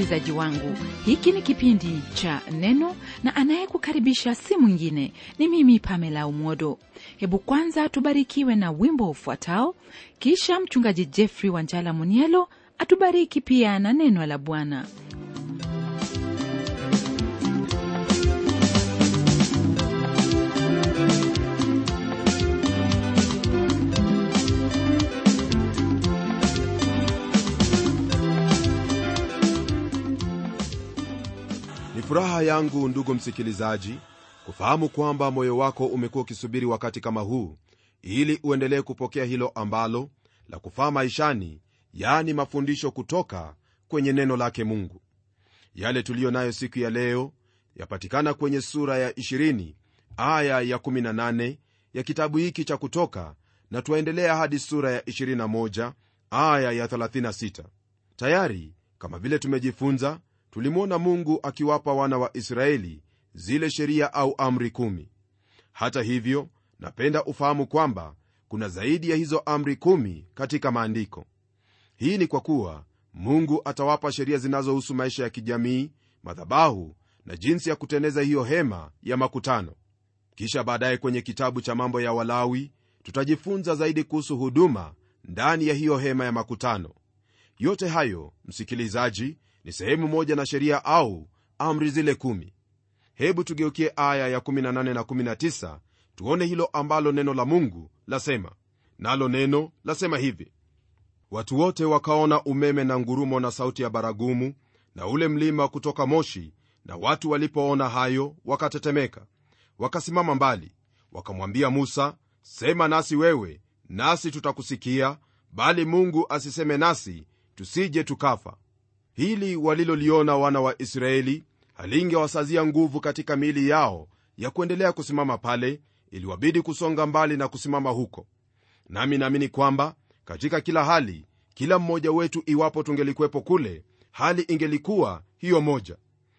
msikilizaji wangu hiki ni kipindi cha neno na anayekukaribisha si mwingine ni mimi pamela umodo hebu kwanza tubarikiwe na wimbo ufuatao kisha mchungaji jeffrey wanjala munielo atubariki pia na neno la bwana ni furaha yangu ndugu msikilizaji kufahamu kwamba moyo wako umekuwa ukisubiri wakati kama huu ili uendelee kupokea hilo ambalo la kufaa maishani yaani mafundisho kutoka kwenye neno lake mungu yale tuliyo nayo siku ya leo yapatikana kwenye sura ya 20 aya ya 18 ya kitabu hiki cha kutoka na twaendelea hadi sura ya 21 aya ya 36 tayari kama vile tumejifunza tulimwona mungu akiwapa wana wa israeli zile sheria au amri kumi hata hivyo napenda ufahamu kwamba kuna zaidi ya hizo amri kumi katika maandiko hii ni kwa kuwa mungu atawapa sheria zinazohusu maisha ya kijamii madhabahu na jinsi ya kuteneza hiyo hema ya makutano kisha baadaye kwenye kitabu cha mambo ya walawi tutajifunza zaidi kuhusu huduma ndani ya hiyo hema ya makutano yote hayo msikilizaji ni sehemu moja na sheria au amri zile kumi hebu tugeukie aya ya 18 na 19 tuone hilo ambalo neno la mungu lasema nalo neno lasema hivi watu wote wakaona umeme na ngurumo na sauti ya baragumu na ule mlima kutoka moshi na watu walipoona hayo wakatetemeka wakasimama mbali wakamwambia musa sema nasi wewe nasi tutakusikia bali mungu asiseme nasi tusije tukafa hili waliloliona wana wa israeli halingewasazia nguvu katika miili yao ya kuendelea kusimama pale iliwabidi kusonga mbali na kusimama huko nami naamini kwamba katika kila hali kila mmoja wetu iwapo tungelikuwepo kule hali ingelikuwa hiyo moja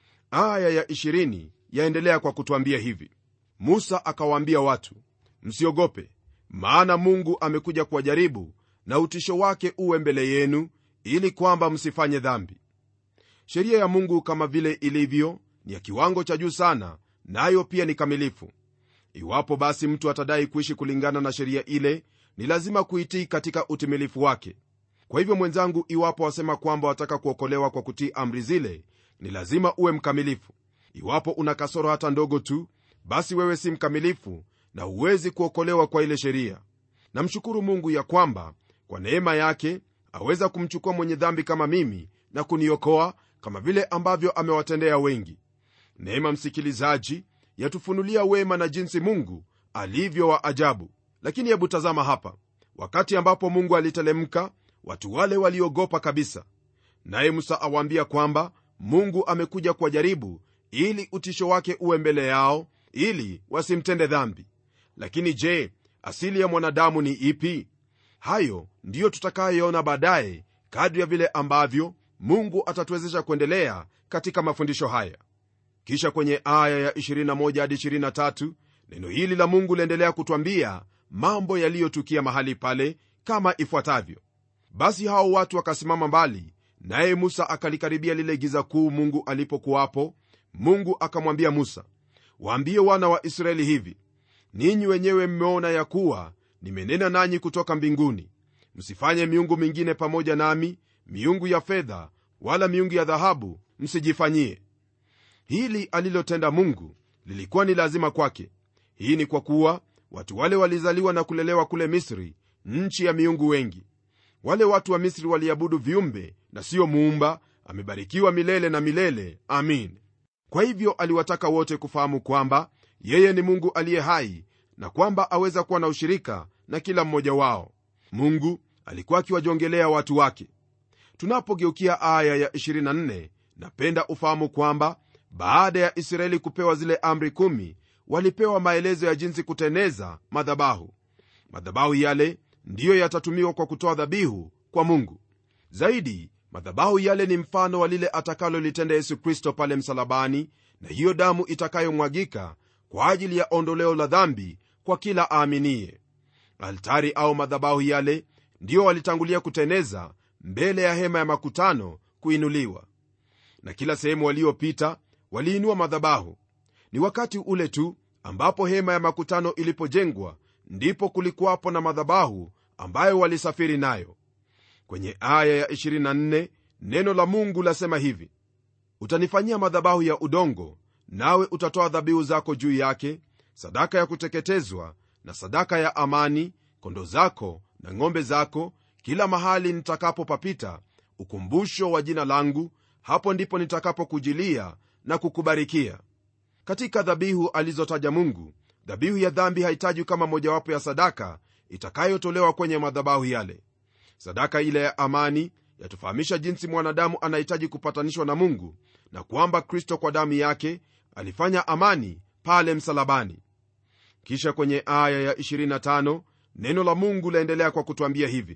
aya ya 20 yaendelea kwa kutwambia hivi musa akawaambia watu msiogope maana mungu amekuja kuwajaribu na utisho wake uwe mbele yenu ili kwamba msifanye dhambi sheria ya mungu kama vile ilivyo ni ya kiwango cha juu sana nayo na pia ni kamilifu iwapo basi mtu atadai kuishi kulingana na sheria ile ni lazima kuitii katika utimilifu wake kwa hivyo mwenzangu iwapo wasema kwamba wataka kuokolewa kwa kutii amri zile ni lazima uwe mkamilifu iwapo una kasoro hata ndogo tu basi wewe si mkamilifu na huwezi kuokolewa kwa ile sheria namshukuru mungu ya kwamba kwa neema yake aweza kumchukua mwenye dhambi kama mimi na kuniokoa kama vile ambavyo amewatendea wengi neema msikilizaji yatufunulia wema na jinsi mungu alivyo wa ajabu lakini hebu tazama hapa wakati ambapo mungu alitelemka watu wale waliogopa kabisa naye musa awaambia kwamba mungu amekuja kuwajaribu ili utisho wake uwe mbele yao ili wasimtende dhambi lakini je asili ya mwanadamu ni ipi hayo ndiyo tutakayoona baadaye kadri ya vile ambavyo mungu atatuwezesha kuendelea katika mafundisho haya kisha kwenye aya ya 21 hadi 23 neno hili la mungu liendelea kutwambia mambo yaliyotukia mahali pale kama ifuatavyo basi hao watu wakasimama mbali naye musa akalikaribia lile giza kuu mungu alipokuwapo mungu akamwambia musa waambie wana wa israeli hivi ninyi wenyewe mmeona ya kuwa nimenena nanyi kutoka mbinguni msifanye miungu mingine pamoja nami miungu ya fedha wala miungu ya dhahabu msijifanyie hili alilotenda mungu lilikuwa ni lazima kwake hii ni kwa kuwa watu wale walizaliwa na kulelewa kule misri nchi ya miungu wengi wale watu wa misri waliabudu viumbe na siyo muumba amebarikiwa milele na milele amin kwa hivyo aliwataka wote kufahamu kwamba yeye ni mungu aliye hai na kwamba aweza kuwa na ushirika na kila mmoja wao mungu alikuwa akiwajongelea watu wake tunapogeukia aya ya 24 napenda ufahamu kwamba baada ya israeli kupewa zile amri kumi walipewa maelezo ya jinsi kuteneza madhabahu madhabahu yale ndiyo yatatumiwa kwa kutoa dhabihu kwa mungu zaidi madhabahu yale ni mfano wa lile atakalolitenda yesu kristo pale msalabani na hiyo damu itakayomwagika kwa ajili ya ondoleo la dhambi kwa kila aaminiye altari au madhabahu yale ndiyo walitangulia kuteneza mbele ya hema ya makutano kuinuliwa na kila sehemu waliopita waliinua madhabahu ni wakati ule tu ambapo hema ya makutano ilipojengwa ndipo kulikuwapo na madhabahu ambayo walisafiri nayo kwenye aya ya 24 neno la mungu lasema hivi utanifanyia madhabahu ya udongo nawe utatoa dhabihu zako juu yake sadaka ya kuteketezwa na sadaka ya amani kondo zako na ng'ombe zako kila mahali nitakapopapita ukumbusho wa jina langu hapo ndipo nitakapokujilia na kukubarikia katika dhabihu alizotaja mungu dhabihu ya dhambi hahitaji kama mojawapo ya sadaka itakayotolewa kwenye madhabahu yale sadaka ile ya amani yatufahamisha jinsi mwanadamu anahitaji kupatanishwa na mungu na kwamba kristo kwa damu yake alifanya amani pale msalabani kisha kwenye aya ya 25 neno la mungu laendelea kwa kutwambia hivi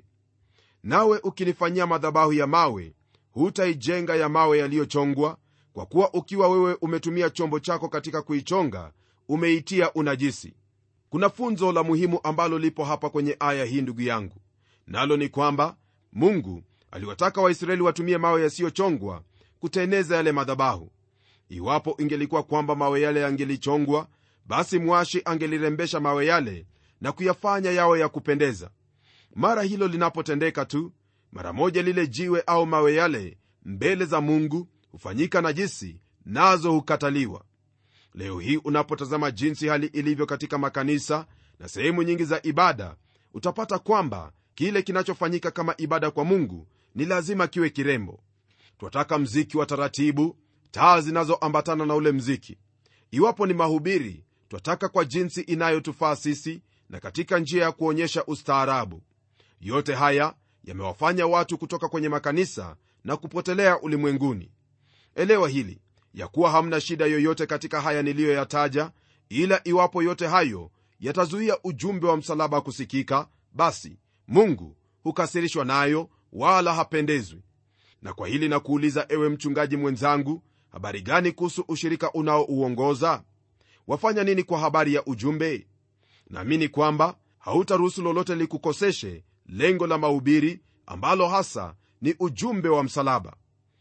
nawe ukinifanyia madhabahu ya mawe hutaijenga ya mawe yaliyochongwa kwa kuwa ukiwa wewe umetumia chombo chako katika kuichonga umeitia unajisi kuna funzo la muhimu ambalo lipo hapa kwenye aya hii ndugu yangu nalo ni kwamba mungu aliwataka waisraeli watumie mawe yasiyochongwa kuteneza yale madhabahu iwapo ingelikuwa kwamba mawe yale yangelichongwa basi mwashi angelirembesha mawe yale na kuyafanya yawe ya kupendeza mara hilo linapotendeka tu mara moja lile jiwe au mawe yale mbele za mungu hufanyika najisi nazo hukataliwa leo hii unapotazama jinsi hali ilivyo katika makanisa na sehemu nyingi za ibada utapata kwamba kile kinachofanyika kama ibada kwa mungu ni lazima kiwe kirembo twataka mziki wa taratibu taa zinazoambatana na ule mziki iwapo ni mahubiri twataka kwa jinsi inayotufaa sisi na katika njia ya kuonyesha ustaarabu yote haya yamewafanya watu kutoka kwenye makanisa na kupotelea ulimwenguni elewa hili ya kuwa hamna shida yoyote katika haya niliyoyataja ila iwapo yote hayo yatazuia ujumbe wa msalaba kusikika basi mungu hukasirishwa nayo wala hapendezwi na kwa hili nakuuliza ewe mchungaji mwenzangu habari gani kuhusu ushirika unaouongoza wafanya nini kwa habari ya ujumbe naamini kwamba hautaruhusu lolote likukoseshe lengo la mahubiri ambalo hasa ni ujumbe wa msalaba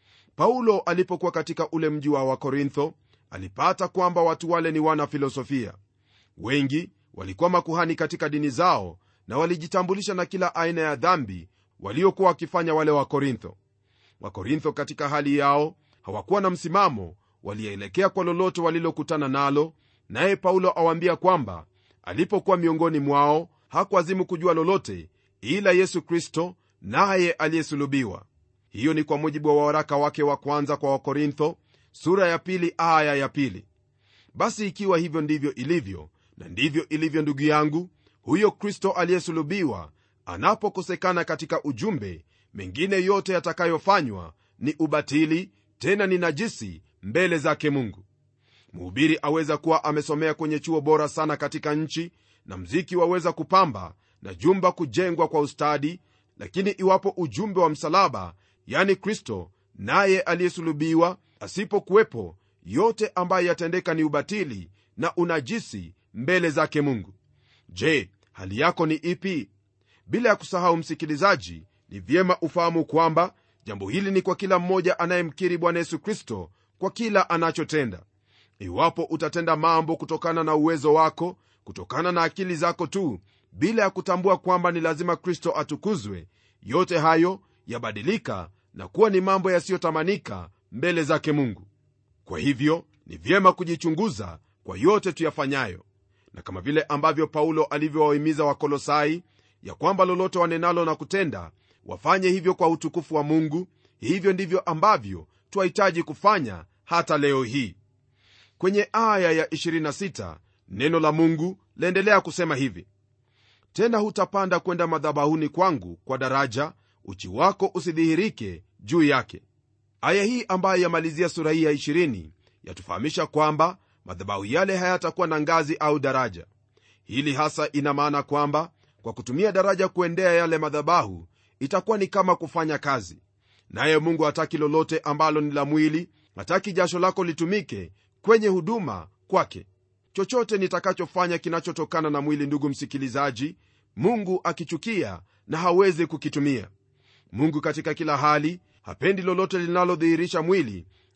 paulo alipokuwa katika ule mji wa wakorintho alipata kwamba watu wale ni wana filosofia wengi walikuwa makuhani katika dini zao na walijitambulisha na kila aina ya dhambi waliokuwa wakifanya wale wakorintho wakorintho katika hali yao hawakuwa na msimamo walielekea kwa lolote walilokutana nalo naye paulo awaambia kwamba alipokuwa miongoni mwao hakuazimu kujua lolote ila yesu kristo naye aliyesulubiwa hiyo ni kwa mujibu wa waraka wake wa kwanza kwa wakorintho sura ya pili aya ya pili basi ikiwa hivyo ndivyo ilivyo na ndivyo ilivyo ndugu yangu huyo kristo aliyesulubiwa anapokosekana katika ujumbe mengine yote yatakayofanywa ni ubatili tena ni najisi mbele zake mungu mhubiri aweza kuwa amesomea kwenye chuo bora sana katika nchi na mziki waweza kupamba na jumba kujengwa kwa ustadi lakini iwapo ujumbe wa msalaba yani kristo naye aliyesulubiwa asipokuwepo yote ambayo yatendeka ni ubatili na unajisi mbele zake mungu je hali yako ni ipi bila ya kusahau msikilizaji ni vyema ufahamu kwamba jambo hili ni kwa kila mmoja anayemkiri bwana yesu kristo kwa kila anachotenda iwapo utatenda mambo kutokana na uwezo wako kutokana na akili zako tu bila ya kutambua kwamba ni lazima kristo atukuzwe yote hayo yabadilika na kuwa ni mambo yasiyotamanika mbele zake mungu kwa hivyo ni vyema kujichunguza kwa yote tuyafanyayo na kama vile ambavyo paulo alivyowahimiza wakolosai ya kwamba lolote wanenalo na kutenda wafanye hivyo kwa utukufu wa mungu hivyo ndivyo ambavyo twahitaji kufanya hata leo hii kwenye aya ya 26 neno la mungu laendelea kusema hivi tena hutapanda kwenda madhabahuni kwangu kwa daraja uchi wako usidhihirike juu yake aya hii ambayo yamalizia sura hii ya 20 yatufahamisha kwamba madhabahu yale hayatakuwa na ngazi au daraja hili hasa ina maana kwamba kwa kutumia daraja kuendea yale madhabahu itakuwa ni kama kufanya kazi naye mungu hataki lolote ambalo ni la mwili hataki jasho lako litumike kwenye huduma kwake chochote nitakachofanya kinachotokana na mwili ndugu msikilizaji mungu akichukia na hawezi kukitumia mungu katika kila hali hapendi lolote linalodhihirisha mwili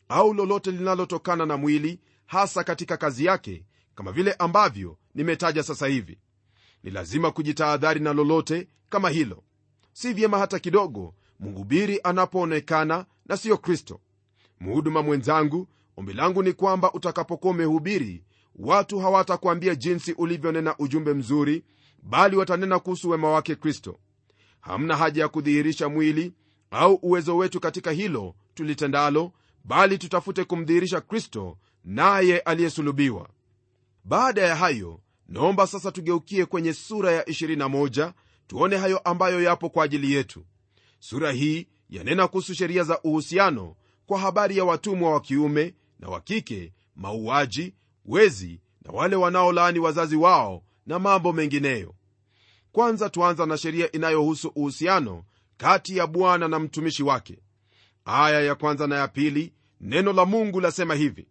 au lolote linalotokana na mwili hasa katika kazi yake kama vile ambavyo nimetaja sasa hivi ni lazima kujitahadhari na lolote kama hilo si vyema hata kidogo mhubiri anapoonekana na siyo kristo mhuduma mwenzangu ombi langu ni kwamba utakapokuwa umehubiri watu hawatakuambia jinsi ulivyonena ujumbe mzuri bali watanena kuhusu wema wake kristo hamna haja ya kudhihirisha mwili au uwezo wetu katika hilo tulitendalo bali tutafute kumdhihirisha kristo naye aliyesulubiwa baada ya hayo naomba sasa tugeukie kwenye sura ya 21 tuone hayo ambayo yapo kwa ajili yetu sura hii yanena kuhusu sheria za uhusiano kwa habari ya watumwa wa kiume na wa kike mauaji wezi na wale wanaolaani wazazi wao na mambo mengineyo kwanza tuanza na sheria inayohusu uhusiano kati ya bwana na mtumishi wake aya ya kwanza na ya pili neno la mungu lasema hivi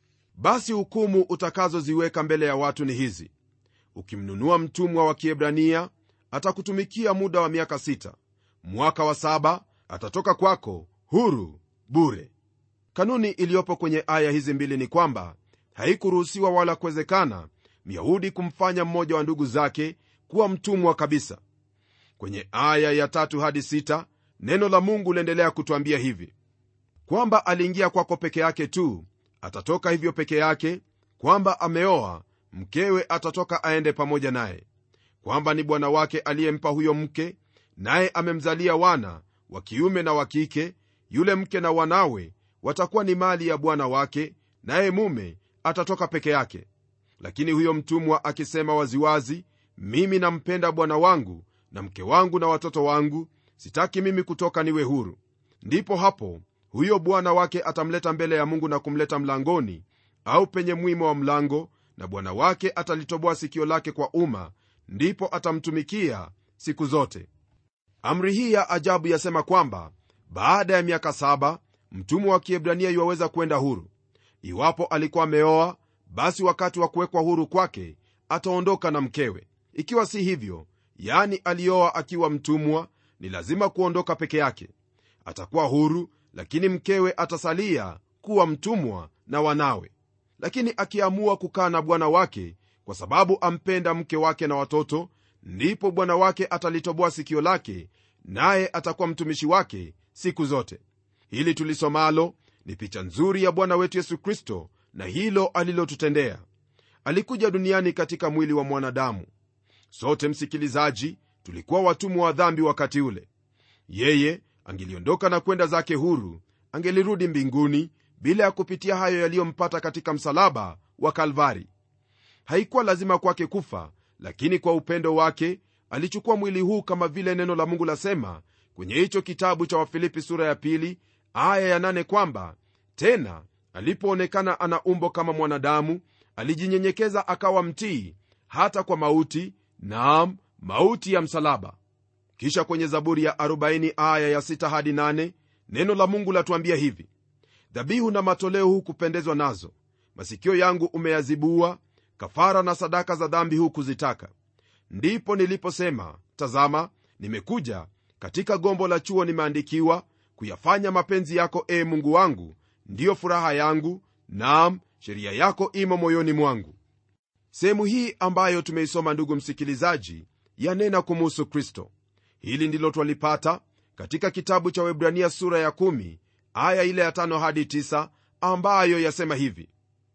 basi hukumu utakazoziweka mbele ya watu ni hizi ukimnunua mtumwa wa kiebrania atakutumikia muda wa miaka sita mwaka wa saba atatoka kwako huru bure kanuni iliyopo kwenye aya hizi mbili ni kwamba haikuruhusiwa wala kuwezekana myahudi kumfanya mmoja wa ndugu zake kuwa mtumwa kabisa kwenye aya ya tatu hadi sita neno la mungu liendelea kutwambia hivi kwamba aliingia kwako peke yake tu atatoka hivyo peke yake kwamba ameoa mkewe atatoka aende pamoja naye kwamba ni bwana wake aliyempa huyo mke naye amemzalia wana wa kiume na wa kike yule mke na wanawe watakuwa ni mali ya bwana wake naye mume atatoka peke yake lakini huyo mtumwa akisema waziwazi mimi nampenda bwana wangu na mke wangu na watoto wangu sitaki mimi kutoka niwe huru ndipo hapo huyo bwana wake atamleta mbele ya mungu na kumleta mlangoni au penye mwimo wa mlango na bwana wake atalitoboa sikio lake kwa umma ndipo atamtumikia siku zote amri hii ya ajabu yasema kwamba baada ya miaka saba mtumwa wa kiebrania iwaweza kwenda huru iwapo alikuwa ameoa basi wakati wa kuwekwa huru kwake ataondoka na mkewe ikiwa si hivyo yani alioa akiwa mtumwa ni lazima kuondoka peke yake atakuwa huru lakini mkewe atasalia kuwa mtumwa na wanawe lakini akiamua kukaa na bwana wake kwa sababu ampenda mke wake na watoto ndipo bwana wake atalitoboa sikio lake naye atakuwa mtumishi wake siku zote hili tulisomalo ni picha nzuri ya bwana wetu yesu kristo na hilo alilotutendea alikuja duniani katika mwili wa mwanadamu sote msikilizaji tulikuwa watumwa wa dhambi wakati ule yeye angeliondoka na kwenda zake huru angelirudi mbinguni bila ya kupitia hayo yaliyompata katika msalaba wa kalvari haikuwa lazima kwake kufa lakini kwa upendo wake alichukua mwili huu kama vile neno la mungu lasema kwenye hicho kitabu cha wafilipi sura ya pili aya ya nane kwamba tena alipoonekana ana umbo kama mwanadamu alijinyenyekeza akawa mtii hata kwa mauti naam mauti ya msalaba kisha kwenye zaburi ya 40 aya ya 6 hadi 8 neno la mungu latuambia hivi dhabihu na matoleo hukupendezwa nazo masikio yangu umeyazibua kafara na sadaka za dhambi hukuzitaka ndipo niliposema tazama nimekuja katika gombo la chuo nimeandikiwa kuyafanya mapenzi yako ee mungu wangu ndiyo furaha yangu naam sheria yako imo moyoni mwangu sehemu hii ambayo tumeisoma ndugu msikilizaji yanena kumuhusu kristo hili ndilo twalipata katika kitabu cha webrania sura ya 1 aya ile ya 5 hadi 9 ambayo yasema hivi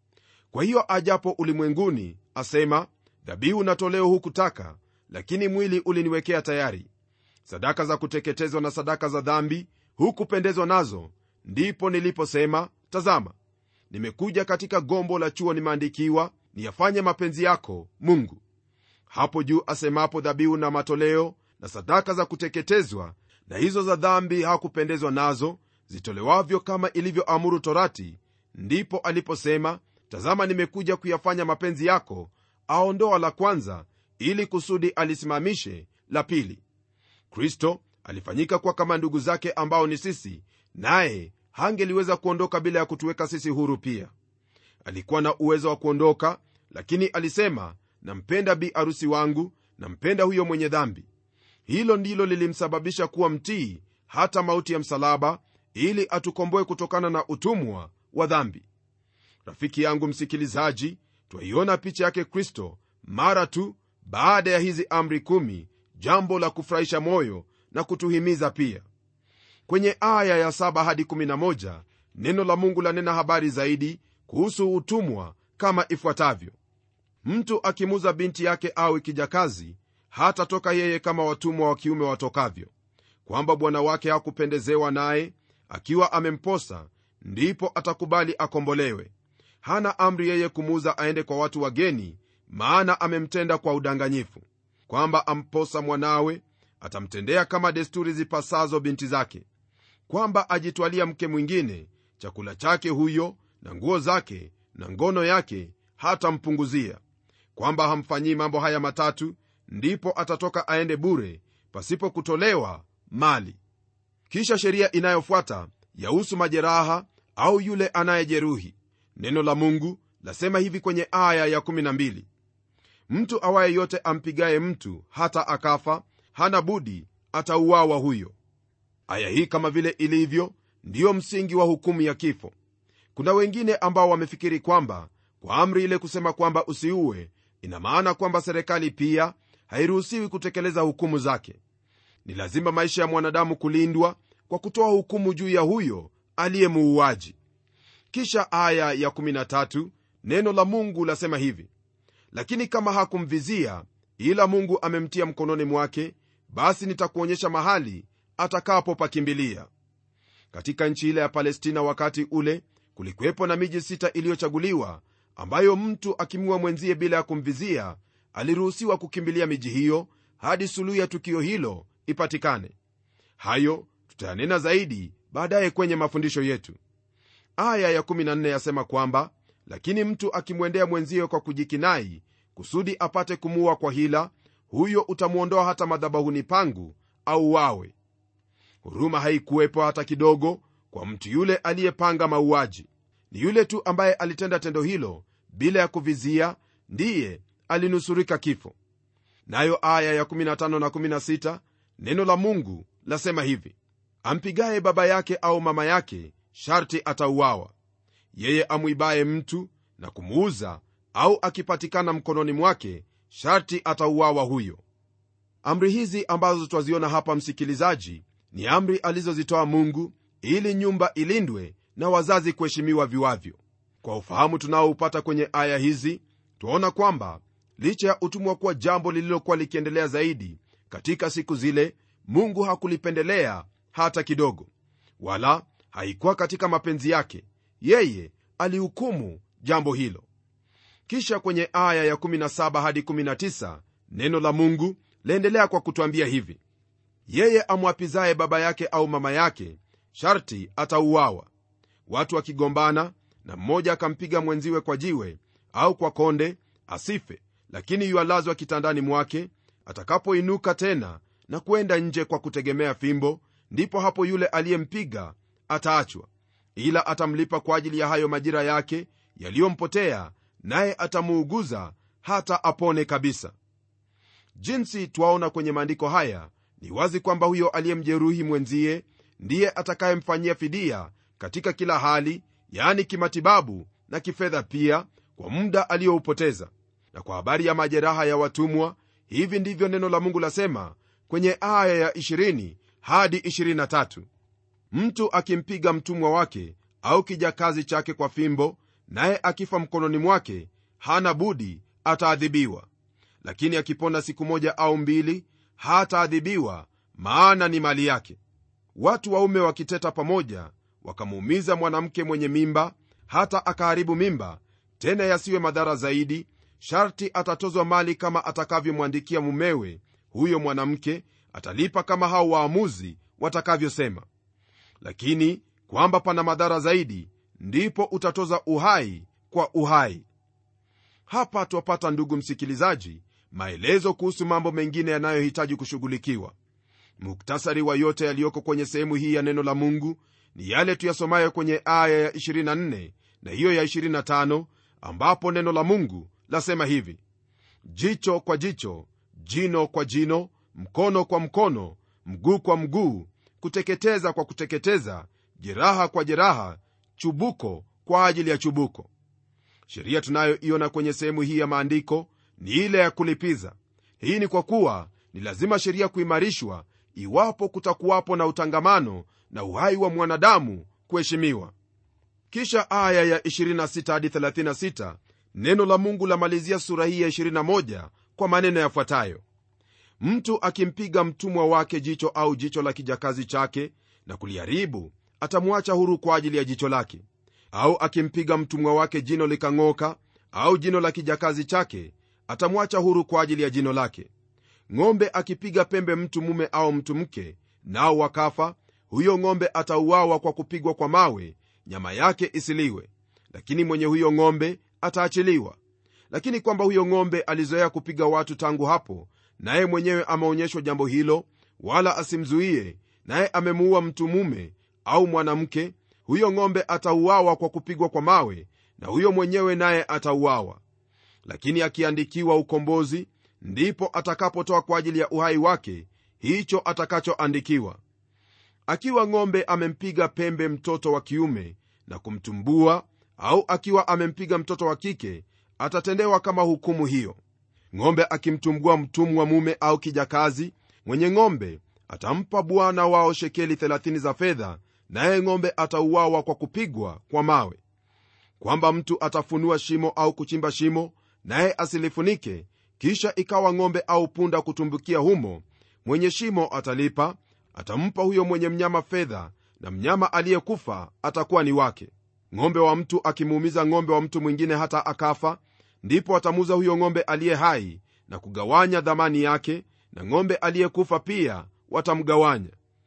kwa hiyo ajapo ulimwenguni asema dhabihu na toleo hukutaka lakini mwili uliniwekea tayari sadaka za kuteketezwa na sadaka za dhambi hukupendezwa nazo ndipo niliposema tazama nimekuja katika gombo la chuo nimeandikiwa niyafanye mapenzi yako mungu hapo juu asemapo dhabihu na matoleo na sadaka za kuteketezwa na hizo za dhambi hakupendezwa nazo zitolewavyo kama ilivyoamuru torati ndipo aliposema tazama nimekuja kuyafanya mapenzi yako aondoa la kwanza ili kusudi alisimamishe la pili kristo alifanyika kuwa kama ndugu zake ambao ni sisi naye hangeliweza kuondoka bila ya kutuweka sisi huru pia alikuwa na uwezo wa kuondoka lakini alisema nampenda bi arusi wangu nampenda huyo mwenye dhambi hilo ndilo lilimsababisha kuwa mtii hata mauti ya msalaba ili atukomboe kutokana na utumwa wa dhambi rafiki yangu msikilizaji twaiona picha yake kristo mara tu baada ya hizi amri kumi jambo la kufurahisha moyo na kutuhimiza pia kwenye aya ya 7 hadi 11 neno la mungu lanena habari zaidi kuhusu utumwa kama ifuatavyo mtu akimuza binti yake awe kijakazi hatatoka yeye kama watumwa wa kiume watokavyo kwamba bwana wake hakupendezewa naye akiwa amemposa ndipo atakubali akombolewe hana amri yeye kumuuza aende kwa watu wageni maana amemtenda kwa udanganyifu kwamba amposa mwanawe atamtendea kama desturi zipasazo binti zake kwamba ajitwalia mke mwingine chakula chake huyo na nguo zake na ngono yake hatampunguzia kwamba hamfanyii mambo haya matatu ndipo atatoka aende bure pasipo kutolewa mali kisha sheria inayofuata yahusu majeraha au yule anayejeruhi neno la mungu lasema hivi kwenye aya ya12 mtu awaye yote ampigaye mtu hata akafa hana budi atauawa huyo aya hii kama vile ilivyo ndiyo msingi wa hukumu ya kifo kuna wengine ambao wamefikiri kwamba kwa amri ile kusema kwamba usiue ina maana kwamba serikali pia hairuhusiwi kutekeleza hukumu zake ni lazima maisha ya mwanadamu kulindwa kwa kutoa hukumu juu ya huyo aliye muuaji kisha aya ya 13 neno la mungu lasema hivi lakini kama hakumvizia ila mungu amemtia mkononi mwake basi nitakuonyesha mahali atakapopakimbilia katika nchi ile ya palestina wakati ule kulikuwepo na miji sita iliyochaguliwa ambayo mtu akimua mwenzie bila ya kumvizia aliruhusiwa kukimbilia miji hiyo hadi suluhu ya tukio hilo ipatikane hayo tutayanena zaidi baadaye kwenye mafundisho yetu aya ya14 yasema kwamba lakini mtu akimwendea mwenzie kwa kujikinai kusudi apate kumuua kwa hila huyo utamwondoa hata madhabahuni pangu au wawe huruma haikuwepo hata kidogo kwa mtu yule aliyepanga mauaji ni yule tu ambaye alitenda tendo hilo bila ya kuvizia ndiye alinusurika kifo nayo aya ya 15 na 16 neno la mungu lasema hivi ampigaye baba yake au mama yake sharti atauawa yeye amwibaye mtu na kumuuza au akipatikana mkononi mwake sharti atauawa huyo amri hizi ambazo twaziona hapa msikilizaji ni amri alizozitoa mungu ili nyumba ilindwe na wazazi kuheshimiwa viwavyo kwa ufahamu tunaoupata kwenye aya hizi twaona kwamba licha ya utumwa kuwa jambo lililokuwa likiendelea zaidi katika siku zile mungu hakulipendelea hata kidogo wala haikuwa katika mapenzi yake yeye alihukumu jambo hilo kisha kwenye aya ya17 hadi 19 neno la mungu laendelea kwa kutwambia hivi yeye amwapizaye baba yake au mama yake sharti atauawa watu wakigombana na mmoja akampiga mwenziwe kwa jiwe au kwa konde asife lakini yualazwa kitandani mwake atakapoinuka tena na kwenda nje kwa kutegemea fimbo ndipo hapo yule aliyempiga ataachwa ila atamlipa kwa ajili ya hayo majira yake yaliyompotea naye atamuuguza hata apone kabisa jinsi twaona kwenye maandiko haya ni wazi kwamba huyo aliyemjeruhi mwenzie ndiye atakayemfanyia fidia katika kila hali yaani kimatibabu na kifedha pia kwa muda aliyoupoteza na kwa habari ya majeraha ya watumwa hivi ndivyo neno la mungu lasema kwenye aya ya 20 hadi 23 mtu akimpiga mtumwa wake au kijakazi chake kwa fimbo naye akifa mkononi mwake hana budi ataadhibiwa lakini akipona siku moja au mbili hataadhibiwa maana ni mali yake watu waume wakiteta pamoja wakamuumiza mwanamke mwenye mimba hata akaharibu mimba tena yasiwe madhara zaidi sharti atatozwa mali kama atakavyomwandikia mumewe huyo mwanamke atalipa kama hao waamuzi watakavyosema lakini kwamba pana madhara zaidi ndipo utatoza uhai kwa uhai hapa twapata ndugu msikilizaji maelezo kuhusu mambo mengine yanayohitaji kushughulikiwa muktasari wa yote yaliyoko kwenye sehemu hii ya neno la mungu ni yale tuyasomayo kwenye aya ya 24 na hiyo ya 25 ambapo neno la mungu lasema hivi jicho kwa jicho jino kwa jino mkono kwa mkono mguu kwa mguu kuteketeza kwa kuteketeza jeraha kwa jeraha chubuko kwa ajili ya chubuko sheria tunayoiona kwenye sehemu hii ya maandiko ni ile ya kulipiza hii ni kwa kuwa ni lazima sheria kuimarishwa iwapo kutakuwapo na utangamano na uhai wa mwanadamu kuheshimiwa kisha aya ya 26 hadi 36 neno la mungu lamalizia sura hii ya 21 kwa maneno yafuatayo mtu akimpiga mtumwa wake jicho au jicho la kijakazi chake na kuliharibu atamwacha huru kwa ajili ya jicho lake au akimpiga mtumwa wake jino likang'oka au jino la kijakazi chake atamwacha huru kwa ajili ya jino lake ng'ombe akipiga pembe mtu mume au mtu mke nao wakafa huyo ng'ombe atauawa kwa kupigwa kwa mawe nyama yake isiliwe lakini mwenye huyo ng'ombe ataachiliwa lakini kwamba huyo ng'ombe alizoea kupiga watu tangu hapo naye mwenyewe ameonyeshwa jambo hilo wala asimzuie naye amemuua mtu mume au mwanamke huyo ng'ombe atauawa kwa kupigwa kwa mawe na huyo mwenyewe naye atauawa lakini akiandikiwa ukombozi ndipo atakapotoa kwa ajili ya uhai wake hicho atakachoandikiwa akiwa ng'ombe amempiga pembe mtoto wa kiume na kumtumbua au akiwa amempiga mtoto wa kike atatendewa kama hukumu hiyo ng'ombe akimtumbua mtumwa mume au kijakazi mwenye ng'ombe atampa bwana wao shekeli 30 za fedha naye ng'ombe atauawa kwa kupigwa kwa mawe kwamba mtu atafunua shimo au kuchimba shimo naye asilifunike kisha ikawa ng'ombe au punda kutumbukia humo mwenye shimo atalipa atampa huyo mwenye mnyama fedha na mnyama aliyekufa atakuwa ni wake ng'ombe wa mtu akimuumiza ng'ombe wa mtu mwingine hata akafa ndipo atamuza huyo ng'ombe aliye hai na kugawanya dhamani yake na ng'ombe aliyekufa pia watamgawanya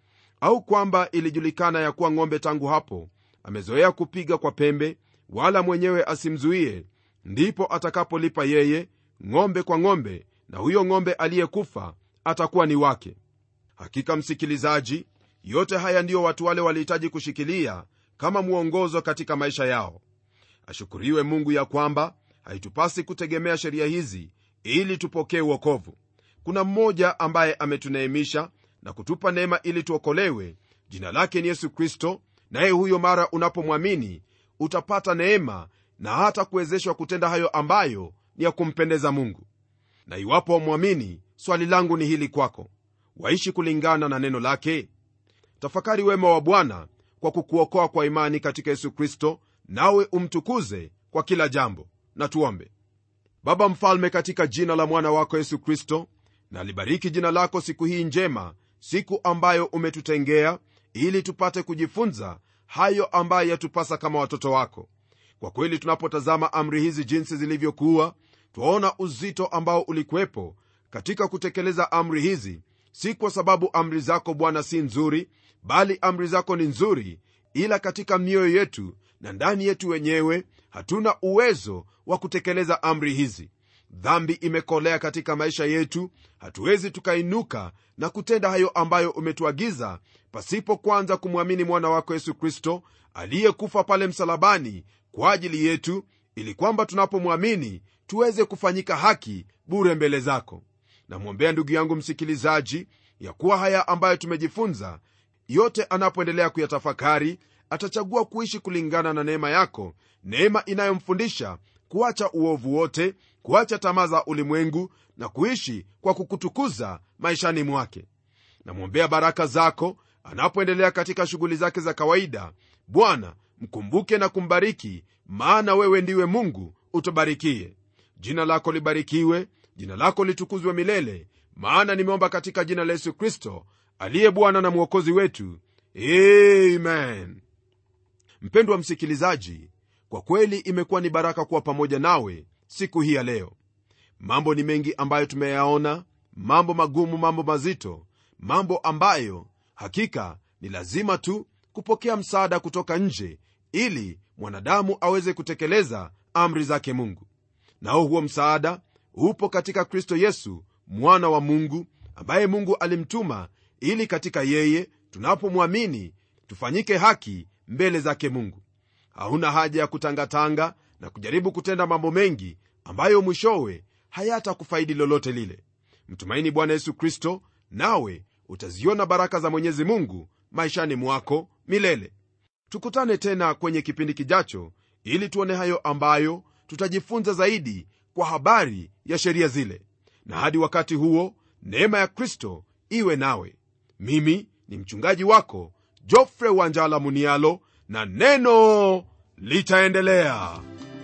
au kwamba ilijulikana ya kuwa ng'ombe tangu hapo amezoea kupiga kwa pembe wala mwenyewe asimzuie ndipo atakapolipa yeye ng'ombe kwa ng'ombe na huyo ng'ombe aliyekufa atakuwa ni wake hakika msikilizaji yote haya ndiyo watu wale walihitaji kushikilia kama mwongozo katika maisha yao ashukuriwe mungu ya kwamba haitupasi kutegemea sheria hizi ili tupokee uokovu kuna mmoja ambaye ametuneemisha na kutupa neema ili tuokolewe jina lake ni yesu kristo naye huyo mara unapomwamini utapata neema na hata kuwezeshwa kutenda hayo ambayo ni ya kumpendeza mungu na iwapo wamwamini swali langu ni hili kwako waishi kulingana na neno lake tafakari wema wa bwana kwa kukuokoa kwa imani katika yesu kristo nawe umtukuze kwa kila jambo na tuombe baba mfalme katika jina la mwana wako yesu kristo na libariki jina lako siku hii njema siku ambayo umetutengea ili tupate kujifunza hayo ambayo yatupasa kama watoto wako kwa kweli tunapotazama amri hizi jinsi zilivyokuwa twaona uzito ambao ulikuwepo katika kutekeleza amri hizi si kwa sababu amri zako bwana si nzuri bali amri zako ni nzuri ila katika mioyo yetu na ndani yetu wenyewe hatuna uwezo wa kutekeleza amri hizi dhambi imekolea katika maisha yetu hatuwezi tukainuka na kutenda hayo ambayo umetuagiza pasipo kwanza kumwamini mwana wako yesu kristo aliyekufa pale msalabani kwa ajili yetu ili kwamba tunapomwamini tuweze kufanyika haki bure mbele zako namwombea ndugu yangu msikilizaji ya kuwa haya ambayo tumejifunza yote anapoendelea kuyatafakari atachagua kuishi kulingana na neema yako neema inayomfundisha kuacha uovu wote kuacha tamaa za ulimwengu na kuishi kwa kukutukuza maishani mwake namwombea baraka zako anapoendelea katika shughuli zake za kawaida bwana mkumbuke na kumbariki maana wewe ndiwe mungu utubarikie jina lako libarikiwe jina lako litukuzwe milele maana nimeomba katika jina la yesu kristo aliye bwana na mwokozi wetu amen mpendwa msikilizaji kwa kweli imekuwa ni baraka kuwa pamoja nawe siku hii ya leo mambo ni mengi ambayo tumeyaona mambo magumu mambo mazito mambo ambayo hakika ni lazima tu kupokea msaada kutoka nje ili mwanadamu aweze kutekeleza amri zake mungu nao huo msaada upo katika kristo yesu mwana wa mungu ambaye mungu alimtuma ili katika yeye tunapomwamini tufanyike haki mbele zake mungu hauna haja ya kutangatanga na kujaribu kutenda mambo mengi ambayo mwishowe hayatakufaidi lolote lile mtumaini bwana yesu kristo nawe utaziona baraka za mwenyezi mungu maishani mwako milele tukutane tena kwenye kipindi kijacho ili tuone hayo ambayo tutajifunza zaidi kwa habari ya sheria zile na hadi wakati huo neema ya kristo iwe nawe mimi ni mchungaji wako jofre wanjala munialo na neno litaendelea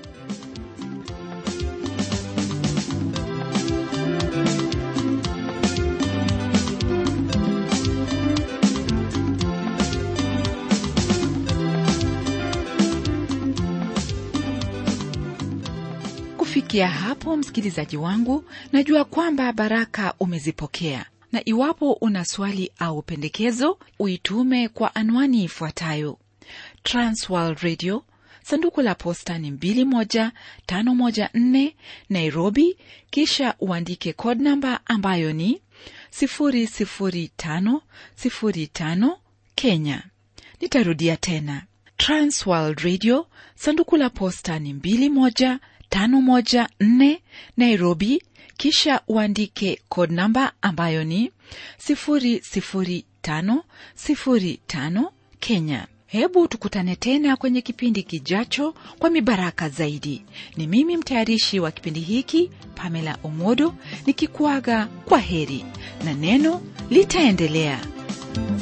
kufikia hapo msikilizaji wangu najua kwamba baraka umezipokea na iwapo una swali au pendekezo uitume kwa anwani ifuatayo transworld radio sanduku la posta ni 21514 nairobi kisha uandike code namba ambayo ni 00505 kenya nitarudia tena transworld radio sanduku la posta ni 21 514 Nairobi, kisha uandike code namba ambayo ni 00505 Kenya. Hebu tukutane tena kwenye kipindi kijacho kwa mibaraka zaidi. Ni mimi mtayarishi wa kipindi hiki Pamela Omodo nikikuaga kwa heri na neno litaendelea.